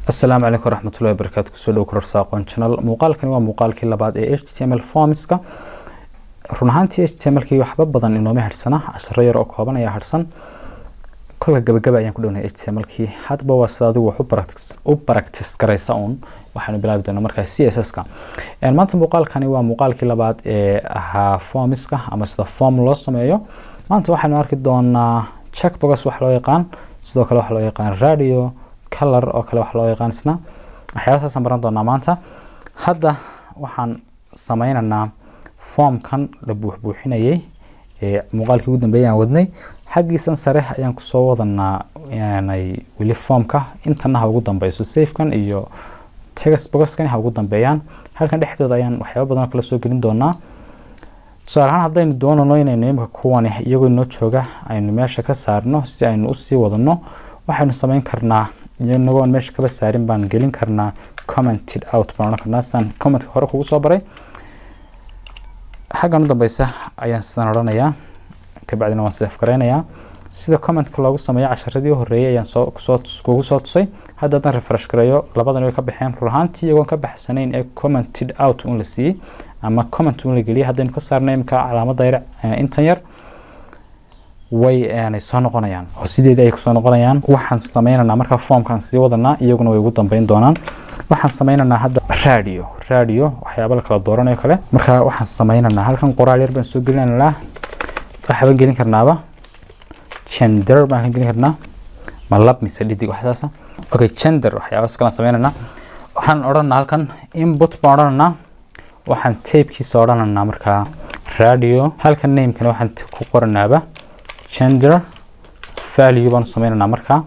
asalaamu calaykum waraxmatullahi wabarakaatu kusoo dhow kororsa aqoon channel muuqaalkani waa muuqaalkii labaad ee h t m l formska run ahaantii h t m lkii waxba badan inooma harsana casharo yar oo kooban ayaa harsan kolka gabagaba ayaan ku dhownay h t m lkii hadba waa sida adigu wax u baractis garaysa uun waxaanu bilaabi doonaa markaa c s s ka maanta muuqaalkani waa muuqaalkii labaad ee ahaa formska ama sida form loo sameeyo maanta waxaynu arki doonaa checkbox wax loo yaqaan sidoo kale wax loo yaqaan radio color oo kale wax loo yaqaan isna waxyaabahaasaan baran doonaa maanta hadda waxaan sameynaynaa formkan la buuxbuuxinayay ee muuqaalkii ugu dambeeyay aan wadnay xaggiisan sare ayaan kusoo wadanaa yanay weli formka intana ha ugu dambeyso safekan iyo textboxkan ha ugu dambeeyaan halkan dhexdooda ayaan waxyaaba badan oo kala soo gelin doonaa tusaale ahaan haddaynu doonano inaynu imika kuwani iyagoo inoo jooga aynu meesha ka saarno si aynu usii wadano waxaynu sameyn karnaa inagoon meesha kaba saarin baan gelin karnaa commented out baan odhan karnaa sidaan commentka hore kugu soo baray xaggan u dambeysa ayaan sidaan odhanayaa kabacdina waan seef garaynayaa sida commentka loogu sameeyo casharadii horeeyay ayaan soo kusoo kugu soo tusay hadda haddaan refresh gareeyo labadan way ka baxeen run ahaantii iyagoon ka baxsanayn ee commented out un la siiyey ama comment un la geliyay haddaynu ka saarno imika calaamadda yar intan yar way aanay soo noqonayaan oo sideedii ay kusoo noqonayaan waxaan sameynaynaa markaa formkaan sii wadanaa iyaguna way ugu dambeyn doonaan waxaan sameynaynaa hadda radio radio waxyaaba la kala dooranayo kale marka waxaan sameynaynaa halkan qoraal yar baan soo gelinaynaa waxbaan gelin karnaaba gender baan ka gelin karnaa ma lab mise dhidig waxsaasa okay gender waxyaabaas kalaan sameynaynaa waxaan odhanaa halkan input baan odhanaynaa waxaan tapekiisa odhanaynaa markaa radio halkan namekana waxaan ku qoranaaba gender value baanu sameynaynaa markaa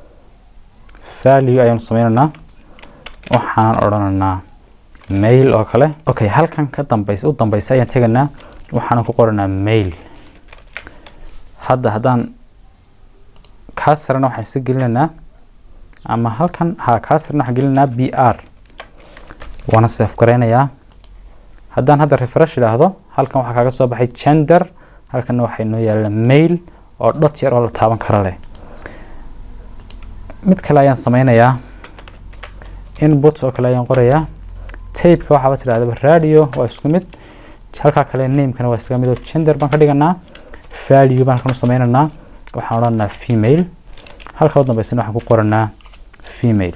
value ayaanu sameynaynaa waxaan odhanaynaa mail oo kale okay halkan ka dambeysa u dambeysa ayaan tegaynaa waxaan ku qoranaa mail hadda haddaan kaa sarana waxaan isa gelinaynaa ama halkan ha kaa sarana waxaan gelinaynaa b r waana seef garaynayaa haddaan hadda refresh idhaahdo halkan waxaa kaaga soo baxay gender halkanna waxay noo yaalla mail oo dhot yar oo la taaban kara leh mid kale ayaan sameynayaa input oo kale ayaan qorayaa tapeka waxaaba tidhahdaba radio waa isku mid halkaa kale namekana waa iskaga mid oo gender baan ka dhiganaa value baan halkan u sameynaynaa waxaan odhanaa female halka u dambeysana waxaan ku qoranaa female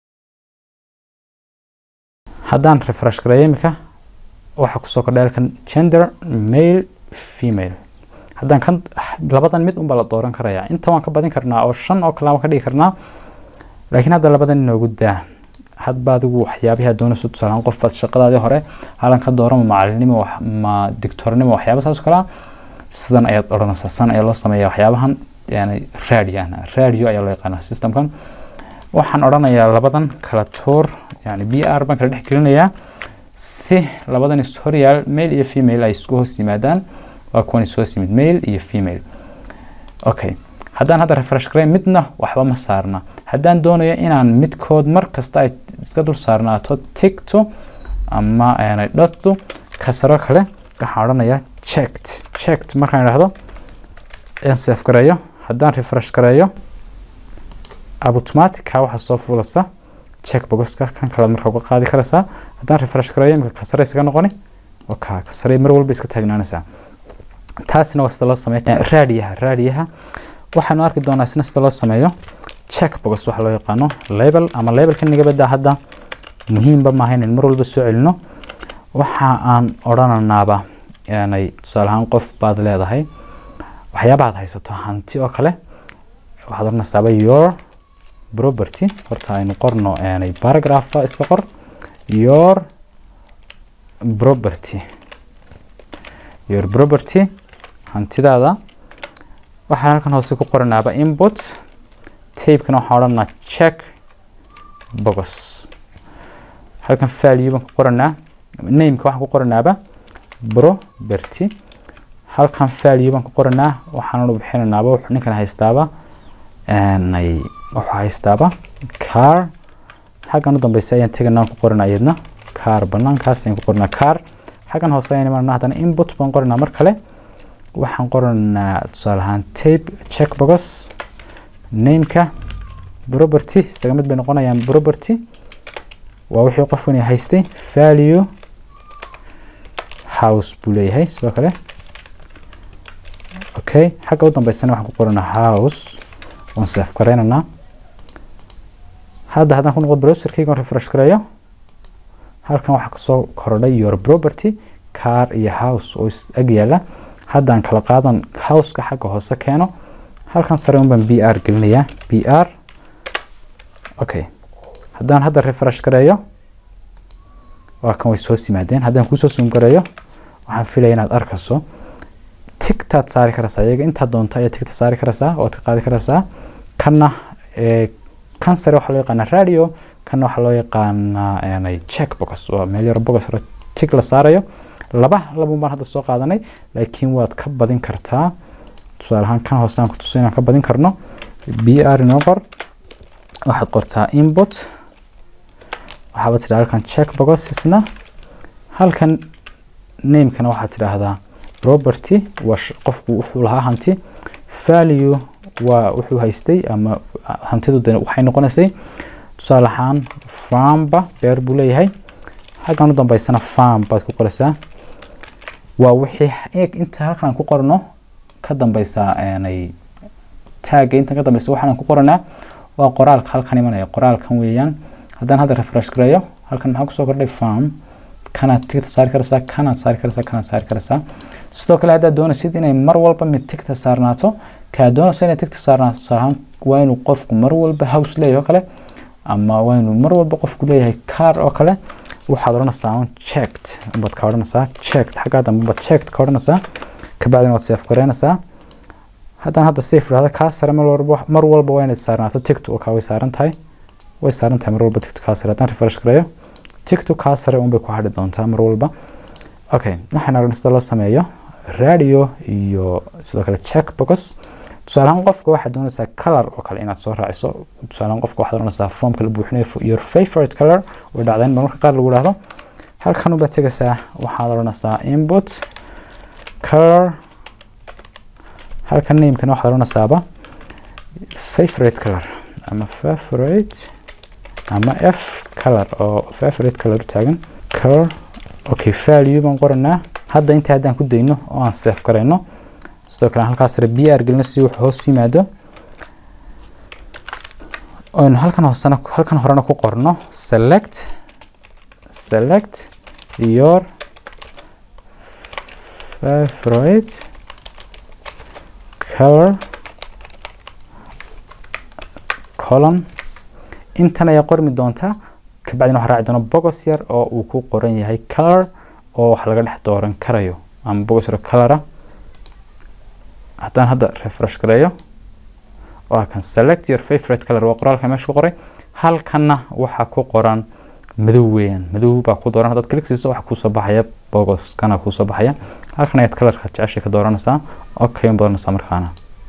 haddaan refresh gareeyo imika waxaa kusoo kordhay halkan gender male female haddaan kan labadan mid unbaa la dooran karayaa inta waan ka badin karnaa oo shan oo kale waan ka dhigi karnaa laakiin hadda labadan inoogu daa hadba adigu waxyaabihi aad doonayso tusaalaan qof baad shaqadaadii hore halan ka dooran ma macalinimo ma dictornimo waxyaaba saas kala sidan ayaad odhanaysaa san ayaa loo sameeyaa waxyaabahan yani radio ahna radio ayaa loo yaqaanaa systemkan waxaan odhanayaa labadan kala tuur yani b r baan kala dhex gelinayaa si labadan is horyaal male iyo female ay isku hoos yimaadaan waa kuwan is hoos yimid male iyo female okay haddaan hadda refresh gareyn midna waxba ma saarna haddaan doonayo inaan midkood mar kasta ay iska dul saarnaato tigto ama aanay dhotto kasaro kale waxaan odhanayaa checked checked markaan idhaahdo aan sef gareeyo haddaan refresh gareeyo automatica waxaa soo fuulasa checkboxka kan kalead markaa uga qaadi karaysaa haddaan refresh gareeyo imika kasare isaga noqoni oka kasare mar walba iska taagnaanaysaa taasina waa sida loo sameeyo raadiyaha raadiyaha waxaanu arki doonaa isna sida loo sameeyo checkbox waxa loo yaqaano label ama labelka naga badaa hadda muhiimba maaha inayn mar walba soo celino waxa aan odhananaaba yanay tusaale ahaan qof baad leedahay waxyaaba aad haysato hanti oo kale waxaad odhanaysaaba your property horta aynu qorno yanay paragrapha iska qor your property your property hantidaada waxaan halkan hoose ku qoranaaba input tapekana waxaan odhanaa check box halkan value baan ku qoranaa nameka waxaan ku qoranaaba property halkan value baan ku qoranaa waxaan u bixinanaaba wuxuu ninkan haystaaba nay wuxuu haystaaba car xaggan u dambeysa ayaan teganaa ku qoranaa iyadna car banaankaas ayaan ku qoranaa car xaggan hoose ayaan imanana haddana input baan qoranaa mar kale waxaan qoranaa tusaale ahaan tape checkbox nameka property isaga mid bay noqonayaan property waa wixii qofkani haystay value house buu leeyahay sidoo kale okay xagga u dambeysana waxaan ku qoranaa house waan save garaynaynaa hadda haddaan ku noqdo browserkayga on refresh gareeyo halkan waxaa kasoo kordhay your property car iyo house oo is ag yaala haddaan kala qaadan houseka xagga hoose keeno halkan sare un baan b r gelinayaa b r okay haddaan hadda refresh gareeyo waa kan way soo yimaadeen haddaan kuusoo zoom gareeyo waxaan filaya inaad arkayso tigtaad saari karaysaa iyaga intaad doonto ayaa tigta saari karaysaa ood ka qaadi karaysaa kanna kan sare waxaa loo yaqaanaa radio kanna waxaa loo yaqaanaa check box waa meel yaro box yaro tig la saarayo laba labun baan hadda soo qaadanay laakiin waad ka badin kartaa tusaale ahaan kan hoose aan ku tuso inaan ka badin karno b r inoo qor waxaad qortaa input waxaaba tidhaa halkan check boxesna halkan namekana waxaad tidhaahdaa property waa qofku wuxuu lahaa hanti value waa wuxuu haystay ama hantidu de waxay noqonaysay tusaale ahaan farmba beer buu leeyahay xaggan u dambeysana farm baad ku qoraysaa waa wixii inta halkan aan ku qorno ka dambeysaa taagga intan ka dambeysa waxaan ku qoranaa waa qoraalka halkan imanaya qoraalkan weeyaan haddaan hadda refresh gareeyo halkan maxaa kusoo kordhay farm kanaad tigta saari karaysaa kanaad saari karaysaa kanaad saari karaysaa sidoo kale haddaad doonaysid inay mar walba mid tigta saarnaato kaa doonaysa inay tigta saarnaato tusaale ahaan waa inuu qofku mar walba house leeyahay oo kale ama waa inuu mar walba qofku leeyahay car oo kale waxaad odhanaysaa un checked baad ka odhanaysaa checked xaggaa dambe baad checked ka odhanaysaa kabacdina waad safe gareynaysaa haddaan hadda safe idhahda kaa sare mar walba mar walba waa inay saarnaato tigtu oo kaa way saaran tahay way saaran tahay mar walba tigtu kaa sare haddaan refresh gareeyo tigtu kaa sare unbay ku hadhi doontaa mar walba okay waxaan aragna sida loo sameeyo radio iyo sidoo kale check box tusaale ahaan qofka waxaad doonaysaa color oo kale inaad soo raaciso tusaale ahaan qofka waxaad oranaysaa formka la buuxinayo your favorite color way dhacdeen marmarka qaar lagu dhahdo halkan ubaad tegaysaa waxaad oranaysaa input color halkan namekana waxaad oranaysaaba favorite color ama favorite ama f color oo favorite color taagan color okay value baan qoranaa hadda inta haddaan ku dayno oo aan save garayno sidoo kale halkaas sare b r gelino si wuxuu hoos yimaado oynu halkan hoosena halkan horena ku qorno select select your favorite color colon intan ayaa qormi doonta kabacdina waxaa raaci doona bogos yar oo uu ku qoran yahay color oo wax laga dhex dooran karayo ama bogos yar colora haddaan hadda refresh gareeyo waa kan select your favorite color waa qoraalka meesha ku qoray halkanna waxaa ku qoran madow weeyaan madow baa ku dooran haddaad click siiso waxa kuusoo baxaya bogoskana kuusoo baxaya halkan ayaad colorka jeceshay ka dooranaysaa okay un badanaysaa markaana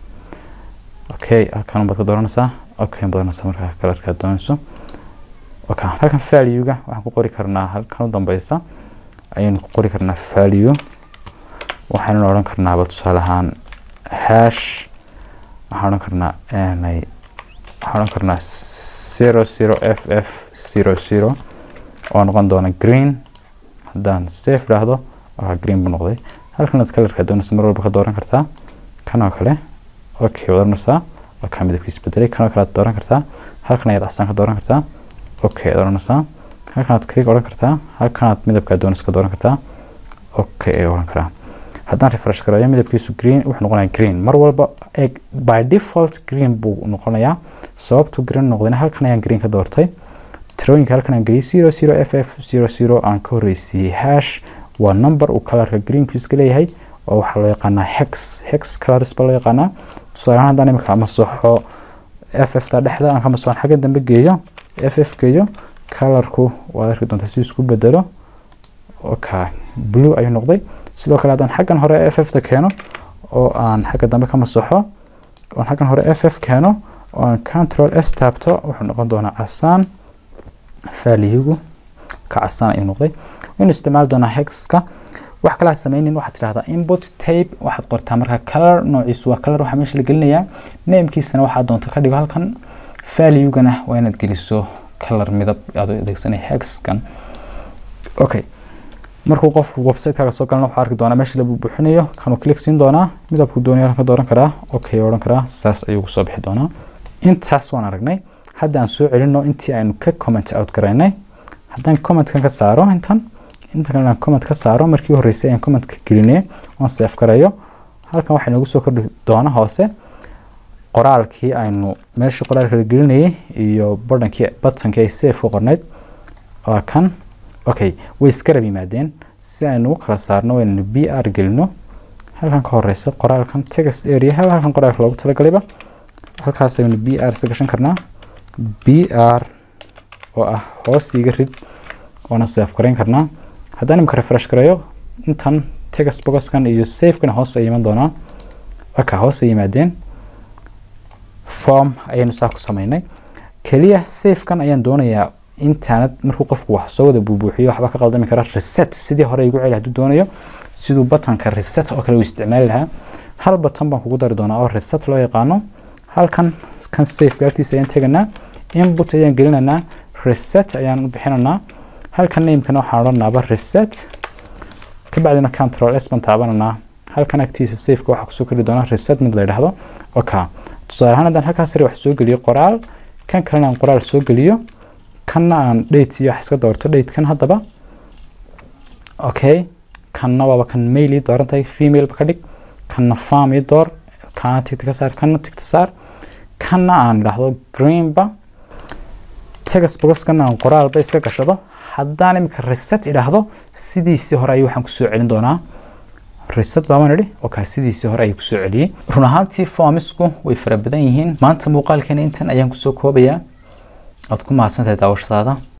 okay halkan un baad ka dooranaysaa okay un badanaysaa markaa colorka aad doonayso okay halkan value-ga waxaan ku qori karnaa halkan u dambeysa ayaynu ku qori karnaa value waxaynu odhan karnaaba tusaale ahaan hash waxaan odhan karnaa nay waxaan odhan karnaa zero zero f f zero zero oo noqon doona green haddaan safe idhaahdo waa green buu noqday halkan aad kalarka doonaysa mar walba ka dooran kartaa kan oo kale okay waad oranaysaa waa kaa midabkiisa bedelay kan oo kale aad dooran kartaa halkan ayaad casaan ka dooran kartaa okay aad oranaysaa halkan aad click odhan kartaa halkan aad midabka doonaysa ka dooran kartaa okay ay odhan karaa haddaan refresh gareeyo midabkiisu green wuxuu noqonayaa green mar walba eg by default green buu noqonayaa sababtu green noqdayna halkan ayaan green ka doortay tirooyinka halkan aan geliyay zero zero f f zero zero aan ka horreysiiyey hash waa number uu colorka greenku iska leeyahay oo waxaa loo yaqaanaa hex hex colors baa loo yaqaanaa tusaale ahaan haddaan imika masaxo f f ta dhexda aan ka masaxon xagga dambe geeyo f f geeyo colorku waad arki doontaa si isku bedelo okay blue ayuu noqday sidoo kale haddaan xaggan hore f f ta keeno oo aan xagga dambe ka masaxo oon xaggan hore f f keeno oo aan control s taabto wuxuu noqon doonaa casaan valuegu ka casaan ayuu noqday waynu isticmaali doonaa hexka wax kale ha sameynin waxaad tidhahdaa input tape waxaad qortaa markaa color noociisu waa color waxaa meesha la gelinayaa namekiisana waxaa doonta ka dhigo halkan valuegana waa inaad geliso color midab aad adeegsanay hexkan okay markuu qofku website-kaaga soo galana wuxuu arki doonaa meesha lagu buuxinayo kanuu click siin doonaa midabku doonaya halka dooran karaa okay odhan karaa saas ayuu kusoo bixi doonaa intaas waan aragnay hadda aan soo celino intii aynu ka comment out garaynay haddaan commentkan ka saaro intan inta kale aan comment ka saaro markii horreysay ayaan comment ka gelinay oon save garayo halkan waxaa noogu soo kordhi doona hoose qoraalkii aynu meeshii qoraalka la gelinayay iyo badankii butankii ay save ku qornayd waa kan okay way iskarab yimaadeen si aynu u kala saarno waynanu b r gelino halkan ka horeysa qoraalkan text area halkan qoraalka loogu talagalayba halkaas aynu b r isa gashan karnaa b r oo ah hoos iga rid oona save garayn karnaa haddaan imika refresh gareeyo intan text boxkan iyo safekana hoos ay iman doonaan waka hoos ay yimaadeen form ayaynu saa ku sameynay keliya safekan ayaan doonayaa intaanad markuu qofku wax soo wada buubuuxiyo waxba ka qaldami kara reset sidii hore igu celi hadduu doonayo siduu batanka reset oo kale uu isticmaali lahaa hal batan baan kugu dari doonaa oo reset loo yaqaano halkan kan safeka agtiisa ayaan teganaa input ayaan gelinaynaa reset ayaan u bixinaynaa halkan namekana waxaan odhanaaba reset kabacdina control s baan taabananaa halkan agtiisa safeka waxaa kusoo kordhi doonaa reset mid la yidhaahdo oka tusaale ahaan haddaan halkaas sare wax soo geliyo qoraal kan kalena aan qoraal soo geliyo kanna aan date iyo wax iska doorto date kan haddaba okay kanna waaba kan mail ii dooran tahay female ka dhig kanna farm ii door kana tigta ka saar kanna tigta saar kanna aan idhaahdo greenba text boxkan aan qoraalba iska gashado haddaan imika reset idhaahdo sidiisii hore ayuu waxaan kusoo celin doonaa reset baaban idhi oka sidiisii hore ayuu kusoo celiyey run ahaantii formisku way fara badan yihiin maanta muuqaalkeena intan ayaan kusoo koobayaa waad ku mahadsantahay daawashadaada